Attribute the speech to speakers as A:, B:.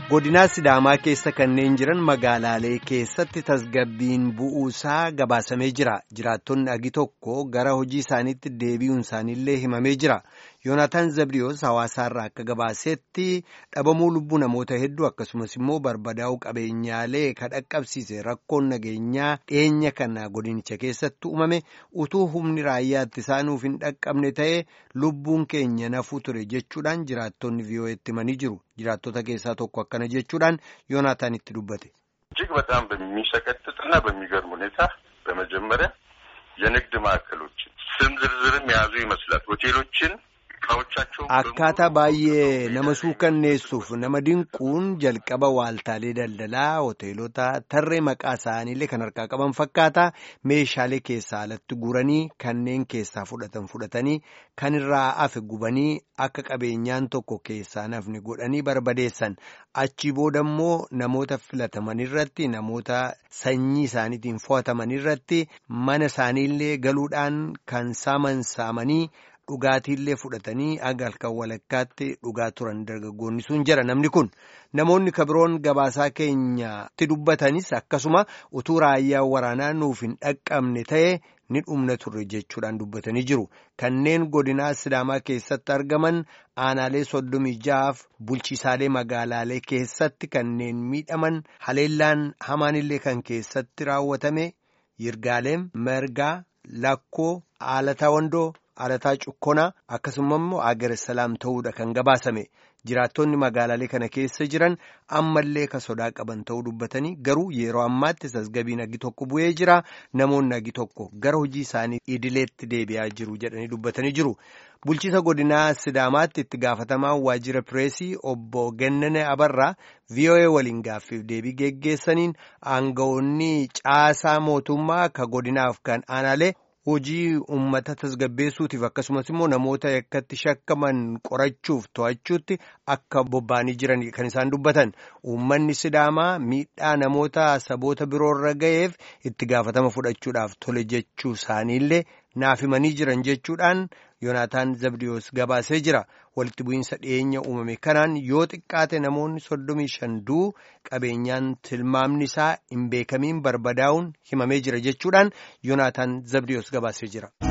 A: godinaa sidaamaa keessa kanneen jiran magaalaalee keessatti tasgabbiin bu'uusaa gabaasamee jira jiraattonni agi tokko gara hojii isaaniitti deebi'uun isaaniillee himamee jira yoonataan zabriyoos hawaasaarraa akka gabaasetti dhabamuu lubbuu namoota hedduu akkasumas immoo barbadaa'uu qabeenyaalee ka dhaqqabsiise rakkoon nageenyaa dhiyeenya kana godinicha keessatti uumame utuu humni raayyaatti isaanuuf hin dhaqqabne ta'e lubbuun keenya nafuu ture jechuudhaan jiraattonni vii'oo'eetti himanii jiru jiraattota keessaa tokko akkana jechuudhaan yoonaataan itti dubbate.
B: እጅግ በጣም በሚሰቀጥጥና በሚገርም ሁኔታ በመጀመሪያ የንግድ ማዕከሎችን ስም ዝርዝርም የያዙ ይመስላል ሆቴሎችን
A: Akkaataa baay'ee nama suukanneessuuf nama dinquun jalqaba waaltaalee daldalaa hoteelota tarree maqaa isaaniillee kan harkaa qaban fakkaata meeshaalee keessaa alatti guranii kanneen keessaa fudhatan fudhatanii kan irraa hafe gubanii akka qabeenyaan tokko keessaa nafni godhanii barbadeessan achi booda immoo namoota filataman irratti namoota sanyii isaaniitiin fo'ataman irratti mana isaaniillee galuudhaan kan saaman saamanii. Dhugaatiillee fudhatanii aga halkan walakkaatti dhugaa turan dargaggoonni sun jira namni kun namoonni kabiroon gabaasaa keenyatti dubbatanis akkasuma utuu raayyaa waraanaa nuuf hin dhaqqabne ta'e ni dhumna turre jechuudhaan dubbatanii jiru kanneen godinaa sidaamaa keessatti argaman aanaalee soddomii ja'aaf bulchiisaalee magaalaalee keessatti kanneen miidhaman haleellaan hamaanillee kan keessatti raawwatame yirgaaleem mergaa lakkoo aalataa wandoo. Alataa cukkonaa akkasuma immoo agar salaam ta'uudha kan gabaasame jiraattonni magaalaalee kana keessa jiran ammallee ka sodaa qaban ta'uu dubbatanii garuu yeroo ammaatti tasgabbiin agi tokko bu'ee jira namoonni agi tokko gara hojii isaanii idileetti deebi'aa jiru jedhanii dubbatanii jiru. Bulchiisa godinaa Sidaamaatti itti gaafatamaan waajjira pireesii obbo Gennene Abarraa VOA waliin gaaffiif deebii geggeessaniin aangawoonni caasaa mootummaa ka godinaaf kan aanaalee. hojii uummata tasgabbeessuutiif akkasumas immoo namoota yakkatti shakkaman qorachuuf to'achuutti akka bobba'anii jiran kan isaan dubbatan uummanni sidaamaa miidhaa namoota saboota biroorra ga'eef itti gaafatama fudhachuudhaaf tole jechuu isaaniillee naaf himanii jiran jechuudhaan yoonaataan zabdiyoos gabaasee jira walitti bu'iinsa dhiyeenya uumame kanaan yoo xiqqaate namoonni soddomii shan du'uu qabeenyaan tilmaamni isaa hin beekamiin barbadaa'uun himamee jira jechuudhaan yoonaataan zabdiyoos gabaasee jira.